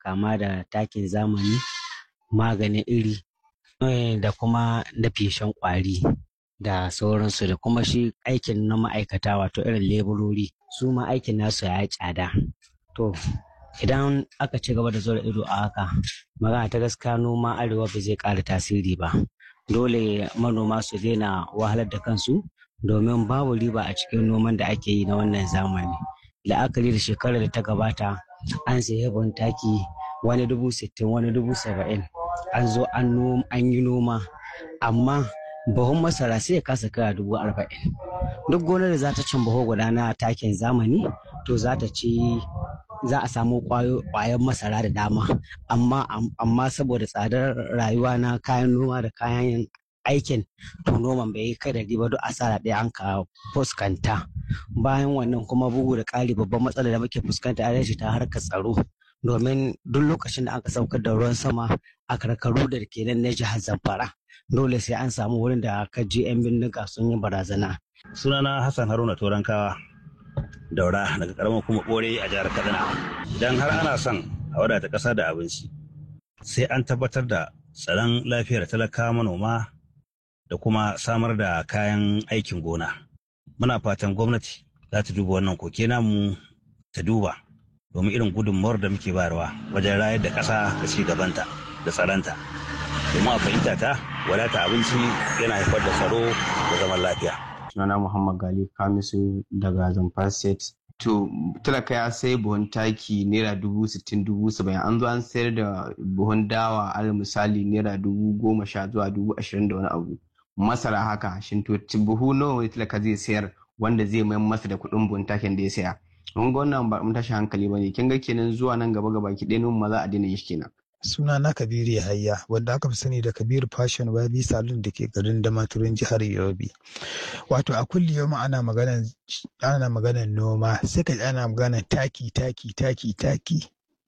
kama da takin zamani maganin iri da kuma da feshen ƙwari da sauransu da kuma shi aikin na ma'aikata wato irin leburori su ma aikin nasu ya yi tsada to idan aka ci gaba da zuwa ido a haka magana ta gaskiya noma arewa ba zai ƙara tasiri ba dole manoma su daina wahalar da kansu domin babu riba a cikin noman da ake yi na wannan zamani la'akari da shekarar da ta gabata an sayi ban taki wani dubu sittin wani dubu saba'in an zo an yi noma amma buhun masara sai ya kasa kaya dubu arba'in duk gonar da za ta cin buhu guda na takin zamani to za ta ci za a samu kwayan masara da dama amma amma saboda tsadar rayuwa na kayan noma da kayan aikin to noman bai yi kai da riba duk asara ɗaya an ka fuskanta bayan wannan kuma bugu da ƙari babban matsalar da muke fuskanta a ta harkar tsaro domin duk lokacin da aka saukar da ruwan sama a karkaru da ke nan na jihar zamfara dole sai an samu wurin da aka je 'yan bindiga sun yi barazana. sunana hassan haruna torankawa daura daga karamar kuma bore a jihar kaduna idan har ana son a wadata ƙasa da abinci sai an tabbatar da tsaron lafiyar talaka manoma da kuma samar da kayan aikin gona muna fatan gwamnati za ta duba wannan koke namu ta duba domin irin gudunmawar da muke bayarwa wajen rayar da ƙasa da ci gabanta da tsaronta domin a fahimta ta wadata abinci yana haifar da tsaro da zaman lafiya sunana Muhammad Gali Kamisu daga Zamfara State. To talaka ya sai buhun taki naira dubu sittin dubu saba'in an zo an sayar da buhun dawa alal misali naira dubu goma sha zuwa dubu ashirin da wani abu. Masara haka shin to buhu nawa wani talaka zai sayar wanda zai mai masa da kuɗin buhun takin da ya saya. Mun ga wannan ba mun tashi hankali ba ne kin ga kenan zuwa nan gaba gaba ki ɗaya ma za a daina shi kenan. suna na kabiru yahaya wanda aka fi sani da kabiru fashion wabi salon da ke garin damaturin jihar yobe wato a kulli yau ana maganan ana maganan noma sai ka ana maganan taki taki taki taki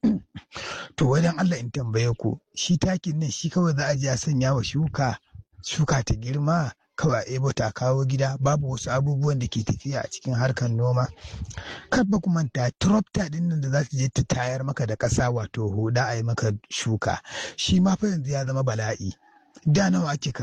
to wajen allah in tambaye ku shi takin nan shi kawai za a je a sanya wa shuka shuka ta girma kawai a ebo ta kawo gida babu wasu abubuwan da ke tafiya a cikin harkar noma kar ba kuma ta tropta din nan da za ta je ta tayar maka da ƙasa wato huda a yi maka shuka shi ma fa yanzu ya zama bala'i da nawa ake